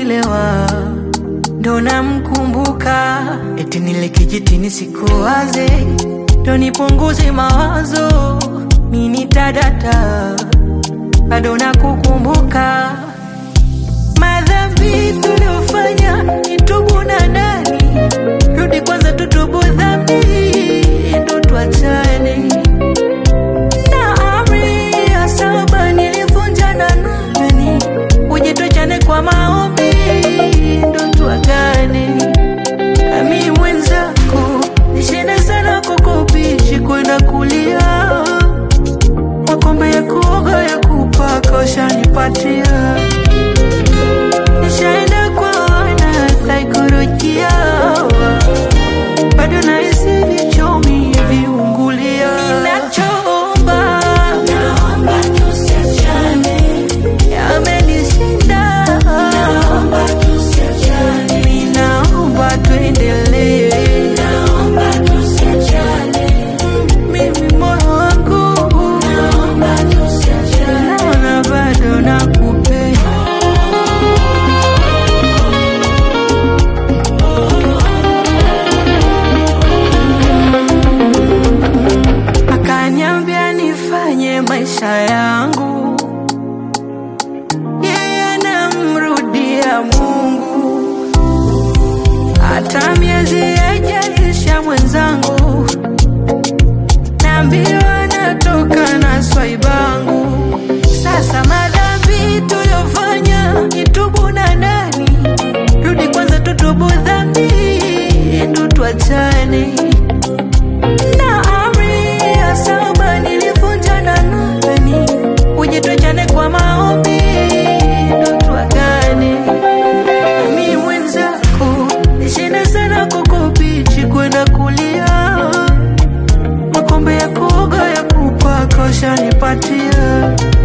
nikilewa ndo namkumbuka, eti nile kijitini sikuwaze, ndo nipunguze mawazo, mini tadata bado nakukumbuka, madhambi tuliofanya nitubu na nani, rudi kwanza tutubu dhambi, ndo tuachane na amri ya saba nilivunja na nani, uje tuachane kwa maombi, ndo tuagane. Ami mwenzako nishinde sana kukubishi kwenda kulia, makombe ya kuoga ya kupaka ushanipatia, nishaenda kwa wana saikolojia, bado nahisi vichomi viungulia. Ninachoomba Naomba tusiachane, yamenishinda, naomba tusiachane, ninaomba tuendelee. naomba tusiachane, Mimi moyo wangu naomba tusiachane. naona bado nakupenda. Akaniambia nifanye maisha yangu, yeye anamrudia Mungu, hata miezi haijaisha mwenzangu, naambiwa natoka na swaibangu. Sasa madhambi tuyofanya nitubu na nani, rudi kwanza tutubu dhambi, ndo tuachane na amri ya saba nilivunja na nani, uje tuachane kwa maombi, ndo tuagane. Mi mwenzako nishinde sana kukubichi kwenda kulia, makombe ya kuoga ya kupaka ushanipatia,